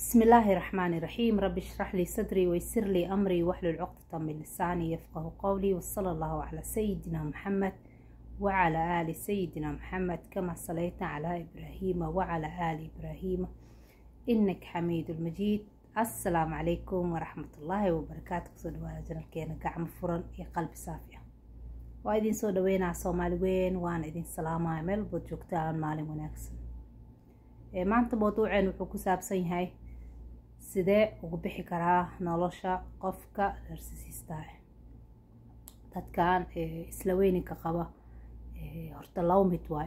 بسم الله الرحمن الرحيم رب اشرح لي صدري ويسر لي أمري واحلل عقدة من لساني يفقه قولي وصلى الله على سيدنا محمد وعلى آل سيدنا محمد كما صليت على إبراهيم وعلى آل إبراهيم إنك حميد المجيد السلام عليكم ورحمة الله وبركاته كسودوا جنالكينا قعم فرن يا قلب صافية waa idin soo dhaweynaa soomaali weyn waana idin salaamaya meel bood joogtaan maalin wanaagsan maanta mawduuceen wuxuu ku saabsan yahay sidee ugu bixi karaa nolosha qofka narsisiistaah dadkan isla weyninka qaba horta laba mid waay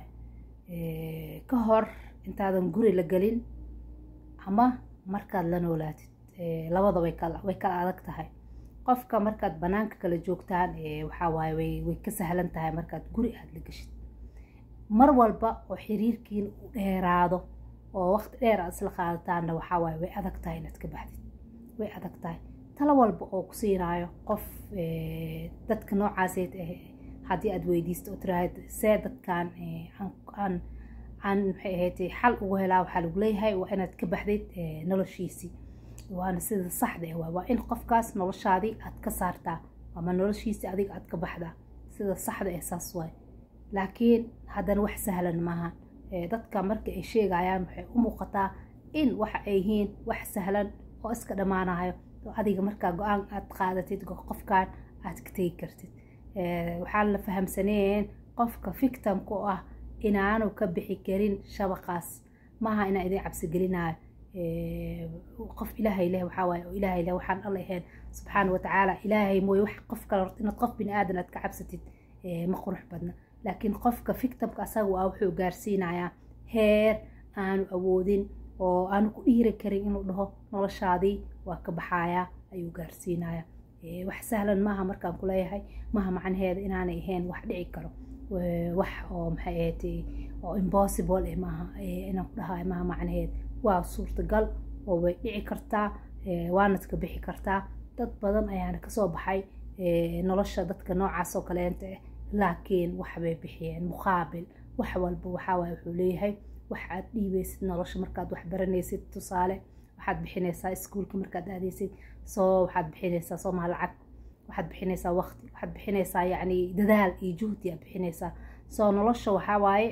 ka hor intaadan guri la gelin ama markaad la noolaatid labada way kala way kala adag tahay qofka markaad banaanka kala joogtaan waxaa waaye way way ka sahlan tahay markaad guri aada la geshid mar walba oo xiriirkiin u dheeraado oo waqti dheer aad isla qaadataanna waxaa waaye way adag tahay inaad ka baxdid way adag tahay talo walba oo ku siinaayo qof dadka noocaaseed haddii aad weydiisto oo tiraahd see dadkan aan aan maxay ahayd xal ugu helaa waxaa lagu leeyahay waa inaad ka baxdid noloshiisii waana sida saxda ah waa in qofkaas noloshaadii aad ka saartaa ama noloshiisii adiga aad ka baxdaa sida saxda ah saas waay laakiin haddana wax sahlan maaha dadka marka ay sheegayaan waxay u muuqataa in waxa ay yihiin wax sahlan oo iska dhammaanayo oo adiga markaa go-aan aad qaadatid qofkan aad ka tegi kartid waxaan la fahamsaneen qofka fictamku ah inaanu ka bixi karin shabaqaas maaha inaa idin cabsigelinayo qof ilaahay leh waxaa waaye oo ilaahay leh waxaan alla ahayn subxaana watacaala ilaahay mooye wax qof kale inaad qof bini aadan aad ka cabsatid ma qurux badna laakiin qofka fictamka asaga ah wuxuu gaarsiinayaa heer aanu awoodin oo aanu ku dhiiri karin inuu dhaho noloshaadii waa ka baxayaa ayuu gaarsiinayaa wax sahlan maaha markaan kuleeyahay maaha macnaheeda inaanay ahayn wax dhici karo wax oo maxay ahayd oo impossible eh maaha inaan ku dhahayo maaha macnaheeda waa suurtagal oo way dhici kartaa waanad ka bixi kartaa dad badan ayaana kasoo baxay nolosha dadka noocaas oo kaleenta ah laakiin waxbay bixiyeen muqaabil wax walba waxaawaay wuxuu leeyahay wax aad dhiibeysid nolosha markaad wax baranaysid tusaale waxaad bixinaysaa iskuulka markaad aadaysid soo waxaad bixinaysaa soomaa lacag waxaad bixinaysaa waqti waxaad bixinaysaa yacni dadaal iyo juhdi aad bixinaysaa soo nolosha waxaa waaye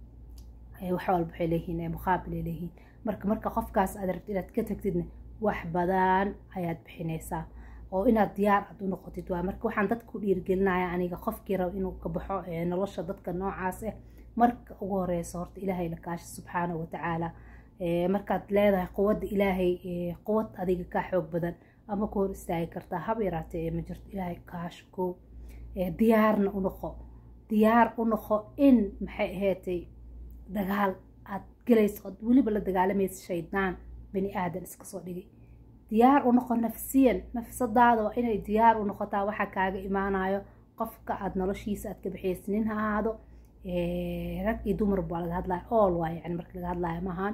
wax walba waxay leeyihiin muqaabil ay leeyihiin marka marka qofkaas aad rabtid inaad ka tagtidna wax badan ayaad bixinaysaa oo inaad diyaar aad u noqotid waa marka waxaan dadka ku dhiirigelinaya aniga qofkii raba inuu ka baxo nolosha dadka noocaas ah marka ugu horeysa horta ilaahay la kaasha subxaanahu watacaala markaad leedahay quwadda ilaahay quwad adiga kaa xoog badan ama ku hor istaagi kartaa hab yaraatee ma jirto ilaahay kaasha koow diyaarna u noqo diyaar u noqo in maxay ahaatay dagaal aad galayso ood weliba la dagaalamaysa shaydaan bani aadan iska soo dhigay diyaar u noqo nafsiyan nafsadaada waa inay diyaar u noqotaa waxaa kaaga imaanayo qofka aad noloshiisa aad ka bixiyaysa nin ha ahaado rag iyo dumar baa laga hadlaya all waa yani marka laga hadlayo maahan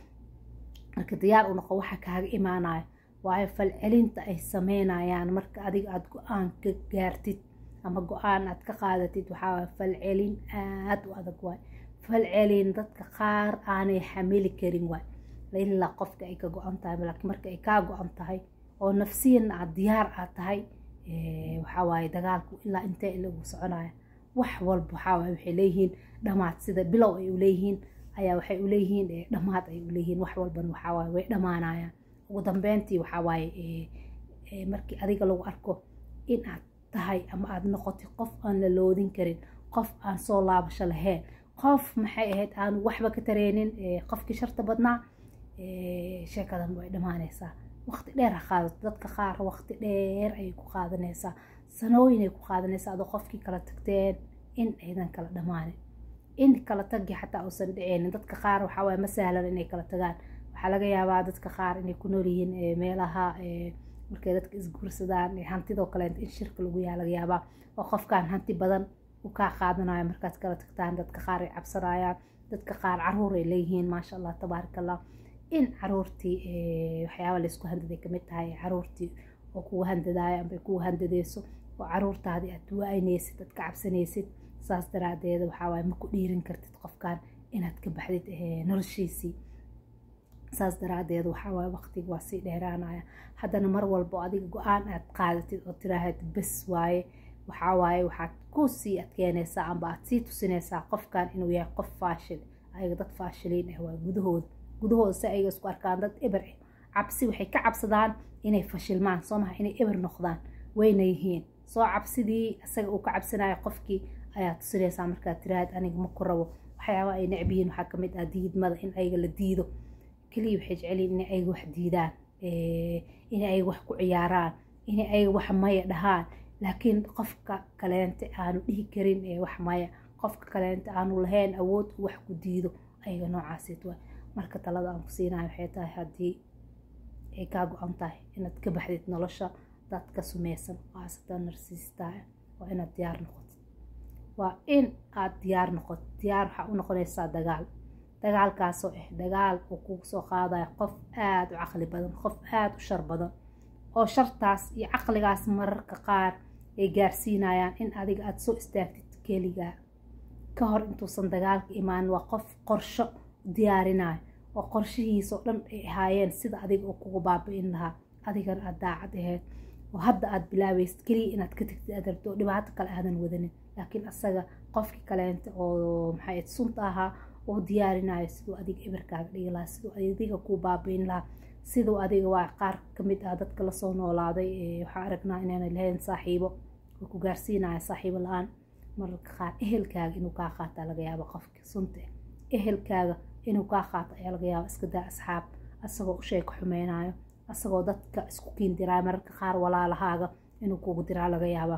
marka diyaar u noqo waxaa kaaga imaanayo waayo falcelinta ay sameynayaan marka adiga aada go-aan ka gaartid ama go-aan aad ka qaadatid waxaa falcelin aada u adag waay falcelin dadka qaar aanay xamili karin waay ilaa qofka ay ka go-an tahay laakiin marka ay kaa go-an tahay oo nafsiyan aad diyaar aad tahay waxaa waaye dagaalku ilaa intee ilagu soconaya wax walba waxaa waaye waxay leeyihiin dhamaad sida bilow ay uleeyihiin ayaa waxay uleeyihiin dhamaad ay uleeyihiin wax walban waxaa waaye way dhamaanayaan ugu dambeyntii waxaa waaye markii adiga lagu arko in aad tahay ama aad noqotay qof aan la loodin karin qof aan soo laabasho lahayn qof maxay ahayd aan waxba ka tareenin qofkii sharta badnaa sheekadan way dhammaanaysaa waqti dheer ha qaadato dadka qaar waqti dheer ayay ku qaadanaysaa sanooyin ay ku qaadanaysaa adoo qofkii kala tagteen in aydan kala dhammaanin in kala tagi xataa uusan dhiceynin dadka qaar waxaa waaye ma sahlan inay kala tagaan waxaa laga yaabaa dadka qaar inay ku nool yihiin meelaha markay dadka isguursadaan hantidoo kaleenta in shirka lagu yaa laga yaabaa oo qofkaan hanti badan u kaa qaadanayo markaad kala tagtaan dadka qaar ay cabsanayaan dadka qaar caruur ay leeyihiin maasha allah tabaaraka allah in caruurtii waxyaaba laysku handaday kamid tahay caruurtii oo kugu handadaayo amba kugu handadeyso oo caruurtaadii aad waaynaysid aad ka cabsanaysid saas daraadeeda waxaa waaye ma ku dhiirin kartid qofkan inaad ka baxdid noloshiisii saas daraadeed waxaa waaye waqtiga waa sii dheeraanaya haddana mar walbo adiga go-aan aad qaadatid oo tiraahad bes waaye waxaa waaye waxaad ku sii adkeynaysaa amba aad sii tusinaysaa qofkan inuu yahay qof faashil ayaga dad faashiliin ah waa gudahooda gudahooda si ayaga isku arkaan dad eber ah cabsi waxay ka cabsadaan inay fashilmaan soo maha inay eber noqdaan wayna yihiin soo cabsidii isaga uu ka cabsanayo qofkii ayaa tusinaysaa markaad tiraahad aniga ma ku rabo waxyaaba ay necbiyiin waxaa kamid ah diidmada in ayaga la diido keliya waxay jeceliin inay ayaga wax diidaan inay ayaga wax ku ciyaaraan inay ayaga wax maya dhahaan laakiin qofka kaleente aanu dhihi karin wax maya qofka kaleente aanu lahayn awood wax ku diido ayaga noocaasd waa marka talada aan ku siinayo waxay tahay haddii ay kaa go-an tahay inaad ka baxdid nolosha dad ka sumeysan khaasatan narsiista waa inaad diyaar noqotid waa in aad diyaar noqotid diyaar waxaa u noqonaysaa dagaal dagaalkaasoo ah dagaal uu kugu soo qaadayo qof aada u caqli badan qof aada u shar badan oo shartaas iyo caqligaas mararka qaar ay gaarsiinayaan in adiga aada soo istaagtid keligaa ka hor intuusan dagaalka imaan waa qof qorsho diyaarinayo oo qorshihiisao dhan ay ahaayeen sida adiga oo kugu baabi-in lahaa adigana aada daacad ahayd oo hadda aada bilaabaysid keliya inaad ka tagtid aad rabto oo dhibaato kale aadan wadanin laakiin asaga qofkii kaleenta oo maxay sunta ahaa oo diyaarinayo siduu adiga eberkaaga dhigi lahaa siduu adiga kuu baabi-in lahaa siduu adiga waa qaar kamid ah dadka lasoo noolaaday waxaa aragnaa inaana lahayn saaxiibo oo ku gaarsiinaya saaxiibo la-aan mararka qaar ehelkaaga inuu kaa qaataa laga yaaba qofka sunta ehelkaaga inuu kaa qaato ayaa laga yaaba iska daa asxaab asagoo u sheeko xumeynayo asagoo dadka isku kiindiraayo mararka qaar walaalahaaga inuu kugu diraa laga yaaba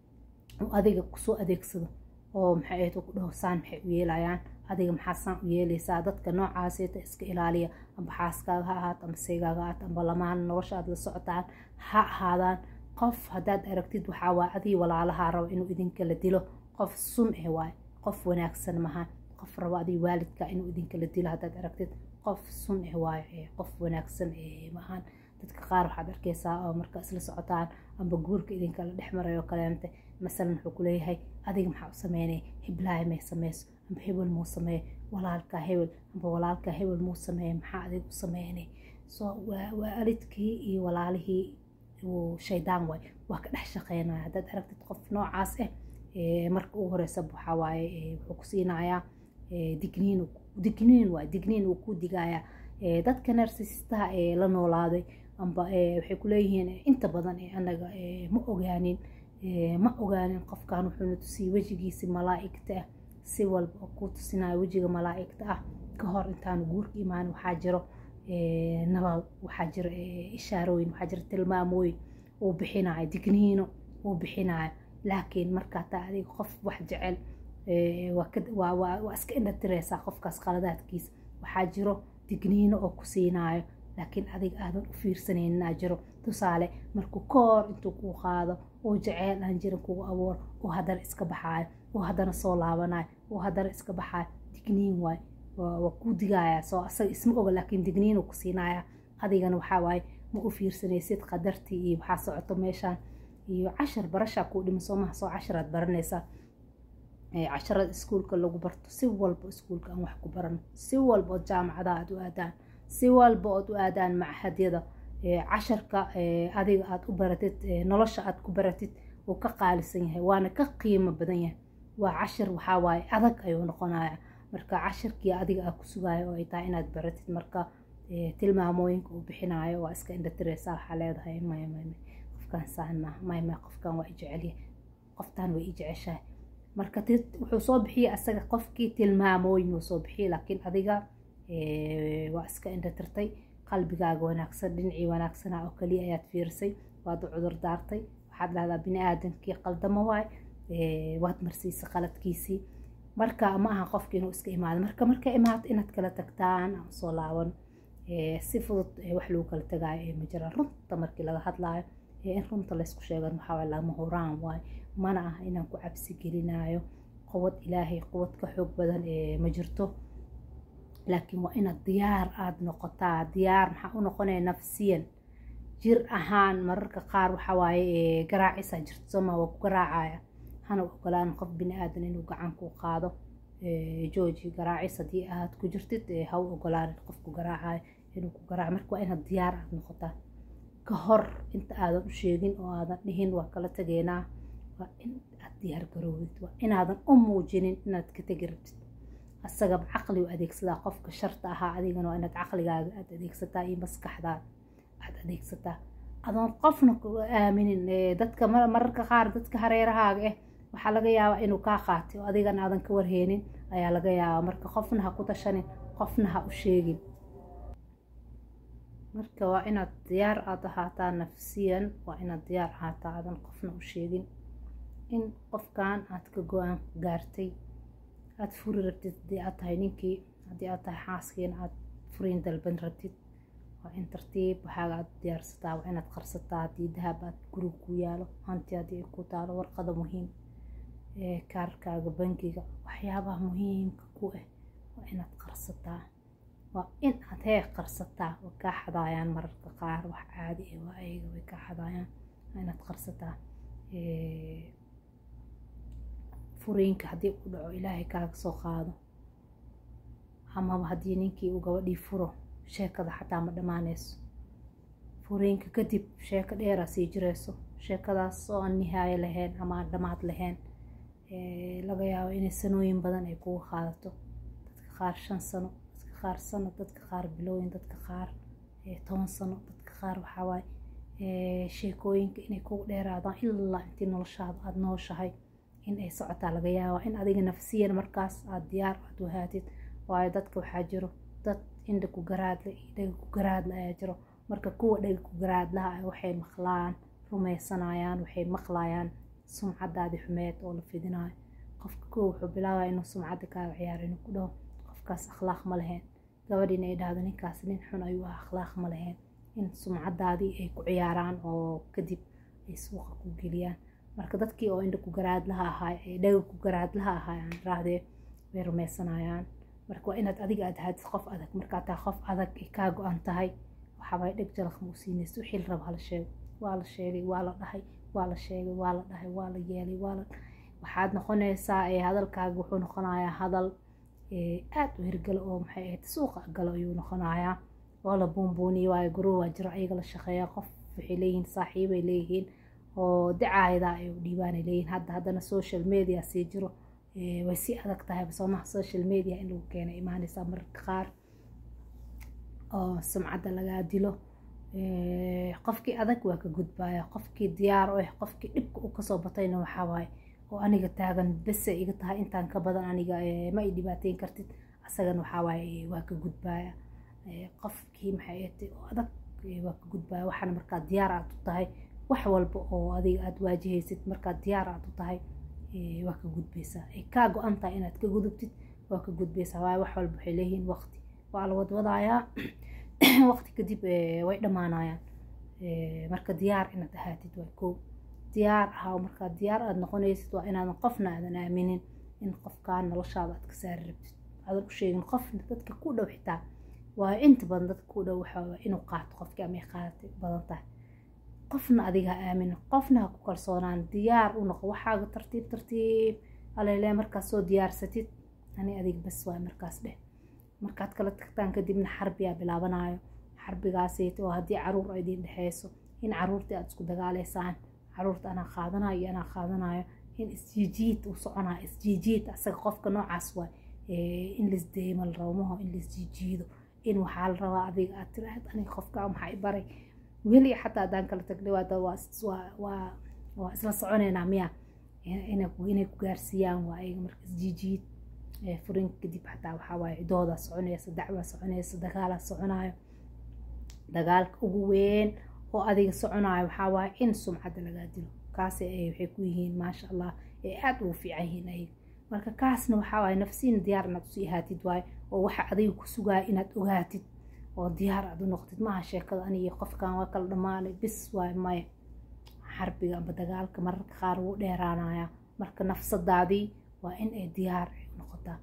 oo adiga kusoo adeegsado oo maxay ahayd ku dhaho saan maxay u yeelayaan adiga maxaa saan u yeelaysaa dadka noocaaseta iska ilaaliya amba xaaskaaga ha ahaato amba seygaaga ahaat amba lamaan nolosha aad la socotaan ha ahaadaan qof haddaad aragtid waxaa waay adii walaalahaa rabo inuu idinkala dilo qof sun eh waay qof wanaagsan mahan qof rabo adii waalidka inuu idinkala dilo haddaad aragtid qof sun eh waay qof wanaagsan maahan dadka qaar waxaad arkeysaa oo marka isla socotaan amba guurka idinkala dhex marayo kaleente masalan wuxuu kuleeyahay adiga maxaa u sameynay hiblaahi may sameyso amba hebel muu sameeye walaalkaa hebel amba walaalkaa hebel muu sameeye maxaa adiga u sameynay so waalidkii iyo walaalihii shaydaan waay waa ka dhex shaqeynaya haddaad aragtid qof noocaas ah marka ugu horeysa waxaa waaye wuxuu ku siinayaa digniin digniin waay digniin uu ku digayaa dadka narsistaha ee la noolaaday amba waxay kuleeyihiin inta badan anaga ma ogaanin ma ogaanin qofkan wuxuuna tusiyey wejigiisi malaa-igta ah si walba oo ku tusinayo wejiga malaa-igta ah ka hor intaanu guurka imaan waxaa jiro nabal waxaa jiro ishaarooyin waxaa jiro tilmaamooyin uu bixinayo digniino uu bixinayo laakiin markaa taa adiga qof wax jecel waa iska indhatireysaa qofkaas qaladaadkiisa waxaa jiro digniino oo ku siinayo laakiin adiga aadan u fiirsanayninaa jiro tusaale markuu koor intuu kuu qaado oo jeceyl aan jirin kugu abuuro oo haddana iska baxaayo oo haddana soo laabanayo oo haddana iska baxaayo digniin waay waa kuu digaya soo asaga isma oga laakiin digniinuu ku siinaya adigana waxaa waaye ma u fiirsanaysid qadartii iyo waxaa socoto meeshaan iyo cashar barashaa kuu dhima soo maha soo casharaad baranaysaa casharada iskuulka lagu barto si walba iskuulka aan wax ku barano si walba ood jaamacadaha aad u aadaan si walba ood u aadaan machadyada casharka adiga aad u baratid nolosha aad ku baratid wuu ka qaalisan yahay waana ka qiimo badan yahay waa cashir waxaa waaye adag ayuu noqonaya marka cashirkii adiga aad ku sugayo oo ay tahay inaad baratid marka tilmaamooyinka uu bixinayo waa iska indhatireysaa waxaa leedahay maya may may qofkan saan maaha may may qofkan waa i jecelyahay qoftaan way i jeceshahay marka wuxuu soo bixiyey asaga qofkii tilmaamooyin uu soo bixiyey laakiin adiga waa iska indhatirtay qalbigaaga wanaagsan dhinacii wanaagsana oo kaliya ayaad fiirisay waad u cudur daartay waxaad dhahdaa bini aadamkii qaldamo waay waad marsiisay qaladkiisii marka ma aha qofki inuu iska imaado marka marka imaato inaad kala tagtaan aan soo laaban si fudud wax lagu kala tagaayo ma jiraan runta markii laga hadlaayo in runta laysku sheegan waxaa lama horaan waay mana ah inaan ku cabsi gelinayo quwad ilaahay quwad ka xoog badan ma jirto laakiin waa inaad diyaar aada noqotaa diyaar maxaa u noqonaya nafsiyan jir ahaan mararka qaar waxaa waaye garaacisaa jirto sooma waa ku garaacaya hana ogolaan qof bini aadan inuu gacan ku qaado jooji garaacis haddii aad ku jirtid ha u ogolaanin qofku garaacayo inuu ku garaaco marka waa inaad diyaar aad noqotaa ka hor inta aadan u sheegin oo aadan dhihin waa kala tegeynaa waa in aad diyaar garoowid waa inaadan u muujinin inaad ka tegi rabtid asagaba caqli u adeegsadaa qofka sharta ahaa adigana waa inaad caqligaaga aad adeegsataa iyo maskaxdaada aad adeegsataa adoon qofna aaminin dadka mararka qaar dadka hareerahaaga ah waxaa laga yaabaa inuu kaa qaatay oo adigana aadan ka warheenin ayaa laga yaabaa marka qofna ha ku tashanin qofna ha u sheegin marka waa inaad diyaar aad ahaataa nafsiyan waa inaad diyaar ahaataa aadan qofna u sheegin in qofkan aad ka go-aan gaartay aad furi rabtid haddii aad tahay ninkii haddii aad tahay xaaskiina aad furiin dalban rabtid waa in tartiib waxaaga aad diyaarsataa waa inaad qarsataa haddii dahab aad guriga ku yaalo hanti haddii ay ku taalo warqada muhiim ee kaarkaaga bangiga waxyaabaha muhiimka ku ah waa inaad qarsataa waa in aad hee qarsataa way kaa xadaayaan mararka qaar wax caadi ah waa ayaga way kaa xadaayaan waa inaad qarsataa furiinka haddii u dhaco ilaahay kaaga soo qaado amaba haddii ninkii uu gabadhii furo sheekada xataa ma dhammaanayso furiinka kadib sheeko dheeraa sii jireyso sheekadaas oo aan nihaayo lahayn ama aan dhammaad lahayn laga yaabo inay sanooyin badan ay kugu qaadato dadka qaar shan sano dadka qaar sano dadka qaar bilooyin dadka qaar toban sano dadka qaar waxawaaye sheekooyinka inay kugu dheeraadaan ilaa intii noloshaada aada nooshahay in ay socotaa laga yaabaa in adiga nafsiyan markaas aada diyaar aad wahaatid waayo dadka waxaa jiro dad indha ku garaadle iyo dhaga ku garaadle ayaa jiro marka kuwa dhaga ku garaadlaha ah waxay maqlaan rumaysanayaan waxay maqlayaan sumcadaadii xumeed oo la fidinayo qofka kuwa wuxuu bilaabaya inuu sumcadda kaaga ciyaaro inuu ku dhaho qofkaas akhlaaq ma lahayn gabadhiina ay dhahdo ninkaas nin xun ayuu ah akhlaaq ma lahayn in sumcadaadii ay ku ciyaaraan oo kadib ay suuqa ku geliyaan marka dadkii oo indha ku garaadlaha ahaay ee dhaga ku garaadlaha ahaay aan raahdee way rumaysanayaan marka waa inaad adiga aad ahaatid qof adag markaad tahay qof adag ay kaa go-an tahay waxaabay dheg jalaq ma u siinaysa wixii la raba hala sheego waa la sheegay waa la dhahay waa la sheegay waa la dhahay waa la yeelay waa la waxaad noqonaysaa ee hadalkaaga wuxuu noqonayaa hadal aad u hirgalo oo maxay ahayd suuqa galo ayuu noqonayaa oo la buunbuuniyo waayo guruu waa jiro ayaga la shaqeeya qof waxay leeyihiin saaxiibay leeyihiin oo dacaayada ay u dhiibaanay leeyihiin hadda haddana social media sii jiro way sii adag tahay soomaha social media in lagu keena imaanaysaa mararka qaar oo sumcadda lagaa dilo qofkii adag waa ka gudbaya qofkii diyaar u ah qofkii dhibka u kasoo batayna waxaa waaye oo aniga taagan bese iga tahay intaan ka badan aniga ma i dhibaateyn kartid asagana waxaa waaye waa ka gudbaya qofkii maxay ahatay oo adag waa ka gudbaya waxaana markaa diyaar aad u tahay wax walba oo adiga aada waajahaysid markaad diyaar aad u tahay waa ka gudbaysaa ay kaa go-an tahay inaad ka gudubtid waa ka gudbaysaa waayo wax walba waxay leeyihiin waqti waa la wadwadayaa waqti kadib way dhammaanayaan marka diyaar inaad ahaatid waa koo diyaar ahaa markaa diyaar aad noqonaysid waa inaadan qofna aadan aaminin in qofkaan noloshaada aad ka saari rabtid aadan u sheegin qofna dadka ku dhow xitaa waayo inta badan dadka ku dhow waxaa inuu qaato qofkii ama ay qaadatay badan tahay qofna adiga ha aaminin qofna ha ku kalsoonaan diyaar u noqo waxaaga tartiib tartiib alele markaad soo diyaarsatid ani adig bas waay markaas dheh markaad kala tagtaan kadibna xarbiyaa bilaabanayo xarbigaasayt oo haddii caruur ay idin dhexeyso in caruurtii aad isku dagaaleysaan caruurta anaa qaadanayo iyo anaa qaadanayo in isjiijiid uu soconayo isjiijiid asaga qofka noocaas waay in laisdeemo la rabo maho in laisjiijiido in waxaa la rabaa adiga aad tiraahd aniga qofka maxaa i baray weli xataa haddaan kala tagnay waa waa isla soconeynaa miya inay ku gaarsiiyaan waa ayaga marka isjiijiid furin kadib xataa waxaa waaye cidoodaa soconaysa dacwaa soconaysa dagaalaa soconayo dagaalka ugu weyn oo adiga soconayo waxaa waaye in sumcadda lagaa dilo kaas waxay ku yihiin maasha allah ee aada ugu fiican yihiin ayaga marka kaasna waxaa waaye nafsiina diyaar inaad usii ahaatid waaye oo waxa adiga ku sugaya inaad ogaatid oo diyaar aad u noqotid maaha sheekada aniga qofkan waa kala dhammaanay bis waay maya xarbiga amba dagaalka mararka qaar wuu dheeraanaya marka nafsadaadii waa in ay diyaar noqotaa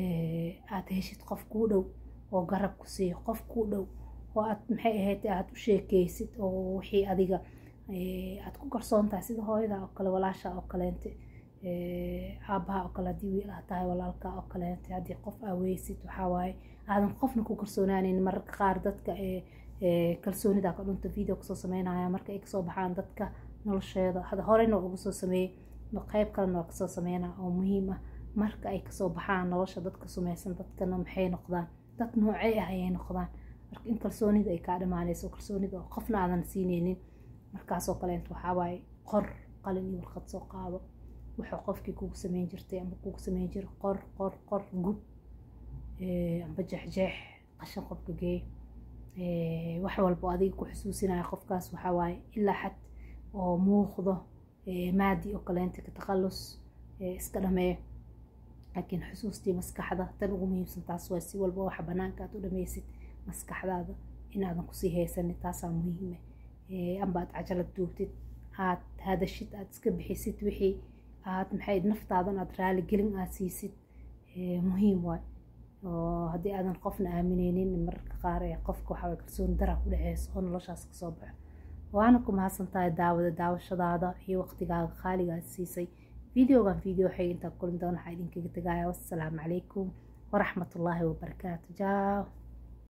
aad heshid qof kuu dhow oo garab ku siiyo qof kuu dhow oo aad maxay ahayd aad u sheekeysid oo wixii adiga aad ku kalsoon tahay sida hooyada oo kale walaasha oo kaleente aabaha oo kale haddii wiil ah tahay walaalka oo kaleete haddii qof aa weysid waxaa waaye aadan qofna ku kalsoonaanaynin mararka qaar dadka kalsoonida ka dhunta video kasoo sameynaya marka ay kasoo baxaan dadka nolosheeda hada horeyna uga soo sameeyey qeyb kalena waa kasoo sameynaa oo muhiim ah marka ay kasoo baxaan nolosha dadka sumeysan dadkana maxay noqdaan dad noocey ah ayay noqdaan marka in kalsoonida ay kaa dhamaanayso kalsoonida oo qofna aadan siineynin markaasoo kaleent waxaa waaye qor qalin iyo warqad soo qaado wuxuu qofkii kugu sameyn jirtay amba kugu sameyn jira qor qor qor gub amba jeexjeex qashan qofka geey wax walba adiga ku xusuusinaya qofkaas waxaa waaye ilaa xad oo muuqdo maadi oo kaleenta ka taqalus iska dhameeyo laakiin xusuustii maskaxda tan ugu muhiimsan taas waa si walba waxa banaanka aad u dhameysid maskaxdaada inaadan kusii haysanin taasaa muhiima amba aad cajalad duubtid aad hadashid aad iska bixisid wixii aad maxay naftaadan aad raali gelin aad siisid muhiim waay oo haddii aadan qofna aamineynin mararka qaar ee qofka waxaa kalsooni dara ku dhexeyso oo noloshaas kasoo baxo waana ku mahadsan tahay daawada daawashadaada iyo waqtigaaga qaaliga aad siisay videogan video waxay intaa kulin doona waxaa idinkaga tegaya wassalaamu calaykum waraxmatullaahi wabarakaatu jaaw